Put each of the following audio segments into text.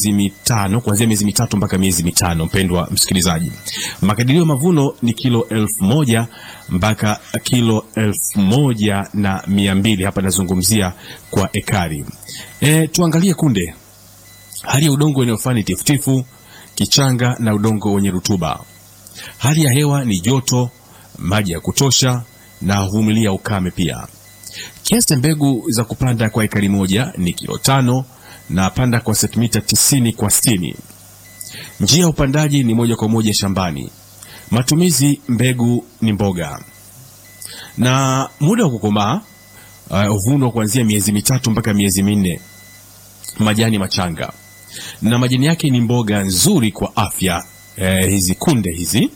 miezi mitano, kuanzia miezi mitatu mpaka miezi mitano. Mpendwa msikilizaji, makadirio ya mavuno ni kilo elfu moja mpaka kilo elfu moja na mia mbili. Hapa nazungumzia kwa ekari. E, tuangalie kunde. Hali ya udongo inayofaa ni tifutifu, kichanga na udongo wenye rutuba. Hali ya hewa ni joto, maji ya kutosha na huvumilia ukame pia. Kiasi cha mbegu za kupanda kwa ekari moja ni kilo tano na panda kwa sentimita tisini kwa sitini. Njia ya upandaji ni moja kwa moja shambani. Matumizi mbegu ni mboga, na muda wa kukomaa huvunwa uh, kuanzia miezi mitatu mpaka miezi minne. Majani machanga na majani yake ni mboga nzuri kwa afya eh, hizi kunde hizi,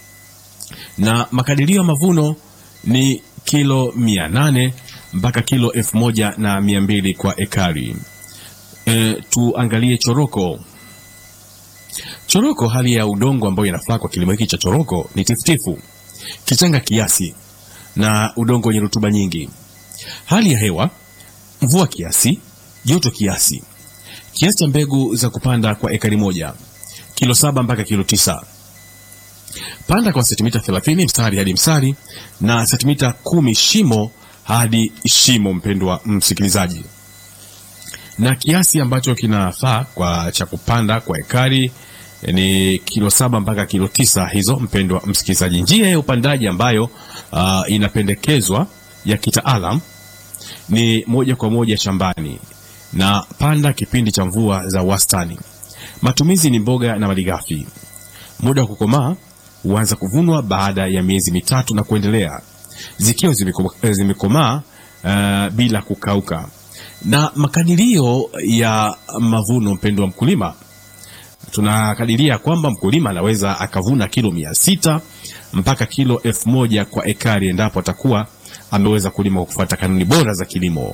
na makadirio ya mavuno ni kilo mia nane mpaka kilo elfu moja na mia mbili kwa ekari. E, tuangalie choroko. Choroko, hali ya udongo ambayo inafaa kwa kilimo hiki cha choroko ni tifutifu, kichanga kiasi na udongo wenye rutuba nyingi. Hali ya hewa mvua kiasi, joto kiasi. Kiasi cha mbegu za kupanda kwa ekari moja kilo saba mpaka kilo tisa. Panda kwa sentimita 30 mstari hadi mstari na sentimita kumi shimo hadi shimo. Mpendwa msikilizaji, na kiasi ambacho kinafaa kwa cha kupanda kwa ekari ni kilo saba mpaka kilo tisa hizo. Mpendwa msikilizaji, njia ya upandaji ambayo uh, inapendekezwa ya kitaalam ni moja kwa moja shambani na panda kipindi cha mvua za wastani. Matumizi ni mboga na malighafi. Muda wa kukomaa huanza kuvunwa baada ya miezi mitatu na kuendelea, zikiwa zimekomaa uh, bila kukauka. Na makadirio ya mavuno, mpendo wa mkulima, tunakadiria kwamba mkulima anaweza akavuna kilo mia sita mpaka kilo elfu moja kwa ekari endapo atakuwa ameweza kulima kwa kufuata kanuni bora za kilimo.